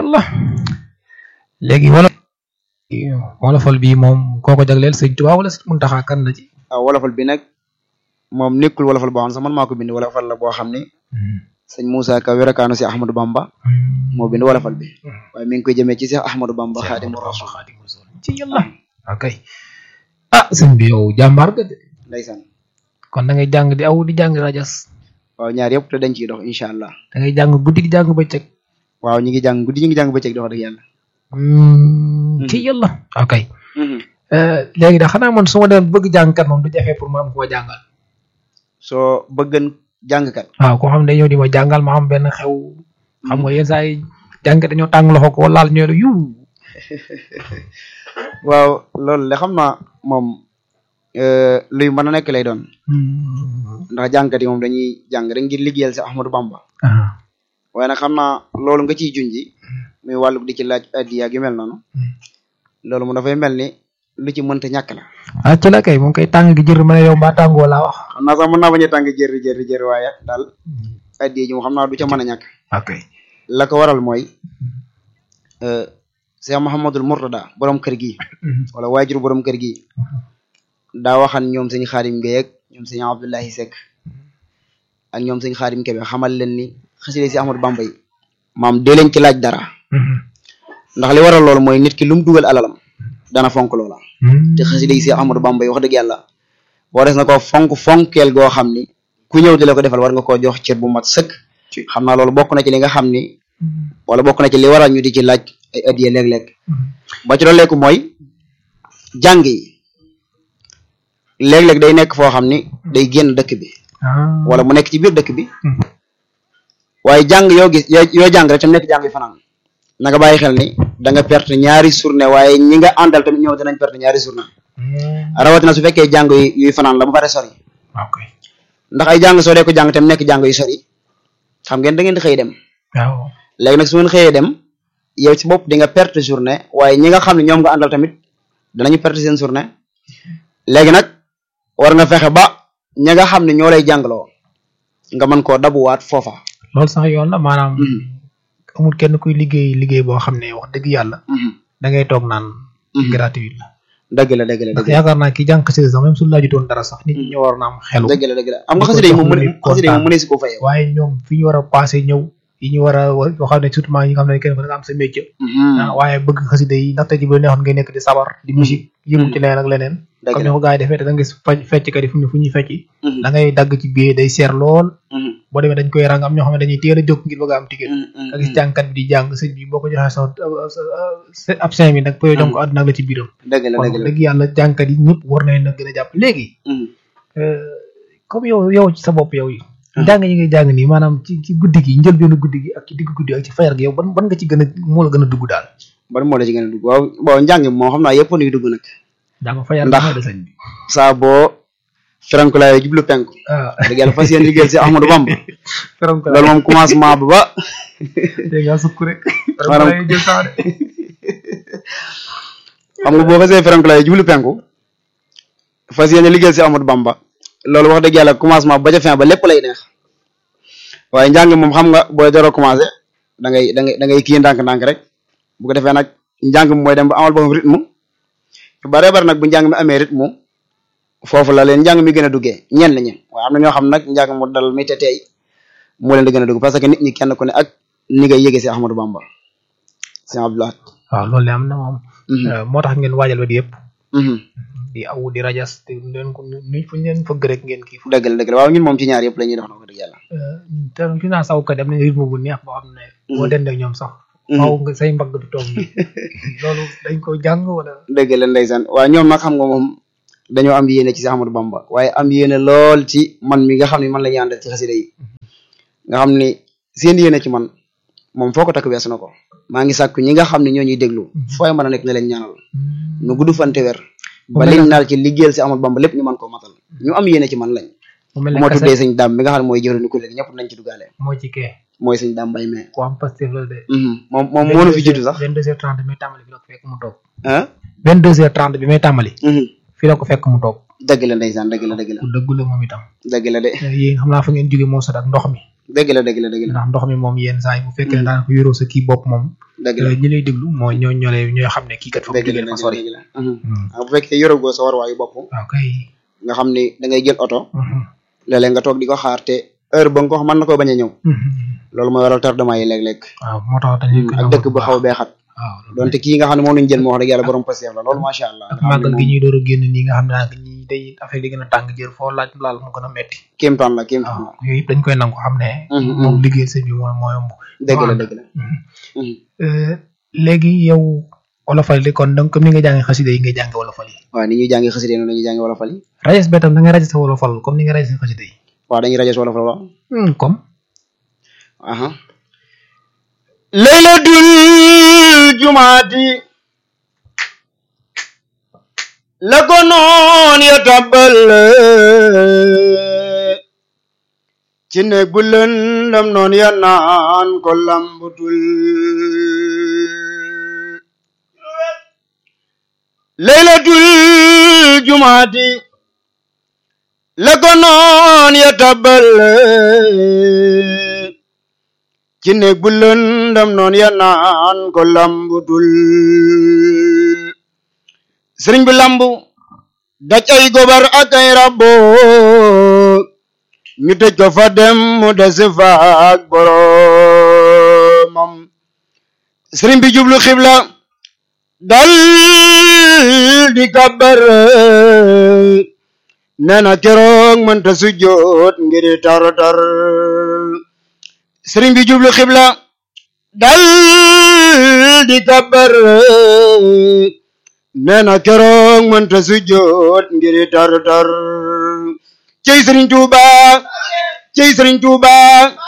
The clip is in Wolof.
yàlla léegi wala wolofal bi moom koo ko jagleel sëñ Tuubaa wala sëñ Muntaxa kan la ci waaw wolofal bi nag moom nekkul wolofal boo xam ne sax man maa ko bind wolofal la boo xam ne sëñ Moussa Ka werakaanu si Ahmadou Bamba moo bind wolofal bi waaye mi ngi koy jëmee ci Seex Ahmadou Bamba Xaadimu Rasuul ci yàlla ok ah sëñ bi yow jàmbaar ga de ndeysaan kon da ngay jàng di aw di jàng rajas waaw ñaar yëpp te dañ ciy dox incha allah da ngay jàng guddi di jàng bëccëg waaw ñi ngi jàng guddi ñi ngi jàng bëccëg dox dëgg yàlla ci yàlla ok léegi da xanaa man su ma doon bëgg jàngkat moom du jafe pour ma am koo jàngal soo bëggan jàngkat waaw koo xam ne ñëw di ma jàngal ma am benn xew xam nga yenn saa yi jàngkat dañoo tàng loxo ko laal ñoo yu waaw loolu de xam naa moom luy mën a nekk lay doon ndax jàngkat yi moom dañuy jàng rek ngir liggéeyal si Ahmadou Bamba waaye nag xam naa loolu nga ciy junji muy wàllu di ci laaj addiya yu mel noonu loolu mu dafay mel ni lu ci mënta ñàkk la ah ci la kay moom koy tàng gi jër ma ne yow mbaa tàngoo laa wax xam naa sax mën naa bañ a tàng jër jër jër waaye daal addiya ji moom xam naa du ca mën a ñàkk ok la ko waral mooy Cheikh Mouhamadul Mourtada borom kër gi wala waajur borom kër gi daa waxan ñoom sëñ Xaadim Gueye ak ñoom sëñ Abdullahi Seck ak ñoom sëñ Xaadim Kebe xamal leen ni xasida si Ahmadou Bamba yi maam dee leen ci laaj dara ndax li waral loolu mooy nit ki lu mu dugal alalam dana fonk loola te xasida yi si Ahmadou Bamba yi wax dëgg yàlla boo des na ko fonk fonkeel goo xam ni ku ñëw di la ko defal war nga koo jox cër bu mat sëkk xam naa loolu bokk na ci li nga xam ni wala bokk na ci li waral ñu di ci laaj ay addiye léeg-léeg ba ci dooleeku mooy jàng yi léeg-léeg day nekk foo xam ni day génn dëkk bi wala mu nekk ci biir dëkk bi waaye jàng yoo gis yoo jàng rek tam nekk jàng yu fanaan na nga bàyyi xel ni da nga perte ñaari journée waaye ñi nga àndal tamit ñëw dinañ perte ñaari journée rawatina su fekkee jàng yu yuy fanaan la ba pare sori ndax ay jàng soo dee ko jàng tam nekk jàng yu sori xam ngeen da ngeen di xëy dem waaw léegi nag su ngeen xëyee dem yow ci bopp di nga perte journée waaye ñi nga xam ne ñoom nga àndal tamit danañu perte seen journée léegi nag war nga fexe ba ñi nga xam ne ñoo lay jàngaloo nga mën koo dabuwaat foofa. loolu sax yoon la maanaam. amul kenn kuy liggéey liggéey boo xam ne wax dëgg yàlla. da ngay toog naan. gratuit la. dëgg la dëgg la ndax yaakaar naa ki jàng xasida sax même su laajutoon dara sax nit ñi ñoo war na am xelu. dëgg la dëgg la am nga xasida yi moom mu xasida yi moom mënee si ko fayee. waaye ñoom fi ñu war a passé ñëw. yi ñu war a yoo xam ne surtout ñi nga xam ne kenn ku nga am sa métier. waaye bëgg xasida yi ndaxte ji bu neexoon ngay nekk di sabar di musique yëngu ci leneen ak leneen. comme ni ko gars yi defee te da nga gis fecc kat yi fu ñu fu ñuy fecc. da ngay dagg ci biir day seer lool. boo demee dañ koy rang am ñoo xam ne dañuy teel a jóg ngir bëgg a am ticket. nga gis jàngkat bi di jàng sëñ bi boo ko joxee sa ab cinq mille nag poyo donc àdduna la ci biiram. dëgg la dëgg la dëgg yàlla jàngkat yi ñëpp war nañ na gën a jàpp léegi. comme yow yow ci sa bopp yow yi jàng yi ngay jàng nii maanaam ci ci guddi gi njëlbeenu guddi gi ak ci digg guddi ak ci fayar gi yow ban ban nga ci gën a moo la gën a dugg daal. ban moo la ci gën a dugg waaw bon njàng moo xam naa yëpp nuy dugg nag. jàng fayar ndax de sëñ bi. saa boo feranku laay jublu penku. waaw dëgg yàlla fas yéene liggéeyal si Ahmadou Bamba. feranku loolu moom commencement ba ba. dégg nga sukk rek. maanaam feranku jël temps de. xam nga boo fasee feranku laay jublu penku. fas yéene liggéeyal si Ahmadou Bamba. loolu wax dëgg yàlla commencement ba ca fin ba lépp lay neex. waaye njàng moom xam nga booy door a commencé da ngay da ngay da ngay kii ndànk-ndànk rek bu ko defee nag njàng mi mooy dem ba amal boppam rythme yu bare bare nag bu njàng mi amee rythme foofu la leen njàng mi gën a duggee ñenn ñi waaye am na ñoo xam nag njàng mu dal mi te tey moo leen di gën a dugg parce que nit ñi kenn ku ne ak ni ngay yëgee si Ahmadou Bamba si Abdoulaye. waaw loolu de am na moom. moo tax ngeen waajal ba di yëpp. di aw di rajas te leen ko nu fu ñu leen fëgg rek ngeen kii. dëgg la dëgg la waaw ñun moom ci ñaar yëpp la ñuy dox na ko dëgg yàlla. te fi naa saw kat am nañ rythme bu neex boo xam ne. boo dend ak ñoom sax. waaw nga say mbagg du toog loolu dañ ko jàng wala. dëgg la ndeysaan waaw ñoom nag xam nga moom dañoo am yéene ci si Ahmadou Bamba waaye am yéene lool ci man mi nga xam ne man la ñu àndal ci xasida yi nga xam ni seen yéene ci man moom foo ko takk weesu na ko maa ngi sàkku ñi nga xam ne ñoo ñuy déglu fooy mën a nekk na leen ñaanal nu gudd fante weer ba liñ naal ci liggéeyal si Ahmadou Bamba lépp ñu mën koo matal ñu am yéene ci man lañ mu mel bu ne ma kase tuddee sëñ daam bi nga xam ne mooy jëwriñu ko léegi ñëpp nañ ci duggaale moo ci kee mooy sëñ daam mbay mee ku am Pastef la de. moom moom moo nu fi jiitu sax 22h30 bi may tàmbali fi la ko fekk mu toog. ah 22h30 bi may tàmbali. fi la ko fekk mu toog. dëgg la ndeysaan dëgg la dëgg la ku dëggu la moom itam. dëgg la de yéen xam naa fa ngeen jóge moo sot ak ndox mi. dëgg la dëgg la dëgg la ndax ndox mi moom yenn saa yi bu fekkee ne daanaka yoroo sa kii bopp moom. dëgg la ñi lay déglu mooy ñoo ñoo lay ñooy xam ne kii kat fa mu dëgg la jógee dafa sori dëgg la ah bu fekkee yoragoo sa warwaayu bopp waaw kay nga xam ni da ngay jël oto léeg-léeg nga toog di ko xaar te heure ba nga ko wax mën na koo bañ a ñëw loolu mooy waral tardement yi léeg-léeg waaw moo tax dañuy koy ak dëkk bu xaw a beexat waaw donte kii nga xam ne moom lañu jël moo wax dëgg yàlla borom passeef la loolu macha allah ak màggal gi ñuy door a génn nii nga xam ne daanaka ñi day affaire yi gën a tàng jër foo laaj laal mu gën a metti kéemtaan la kéemtaan la waaw yooyu yëpp dañ koy nangu xam ne moom liggéey sëñ bi mooy moo yomb dëgg la dëgg la léegi yow wolofal li kon donc comme ni nga jàngee xasida yi ngay jàngee wolofal yi waaw ni ñuy jàngi xasida noonu la ñuy jàngi wolofal yi rajes ba tam da nga rajo sa wolofal comme ni nga rajo sa xasida yi waaw dañuy rajo wolofal waaw comme aha laylatul jumaati la ko noon ya tabbal ci néeg bu lëndam noon ya naan ko lambutul laylatul jumaati la ko noon ya tabbal ci néeg bu lëndam noon ya naan ko lambutul sëriñ bi lambu daj ay gobar ak ay rabbo ñu tëj ko fa dem mu des fa ak boromam sëriñ bi jublu xibla dal di kabar nee na keroog mënta sujjoot ngir tar tar sëriñ bi jublu xibla dal di kabar nee na keroog mënta sujjoot ngir tar tar cey sëriñ Tuuba cey sëriñ Tuuba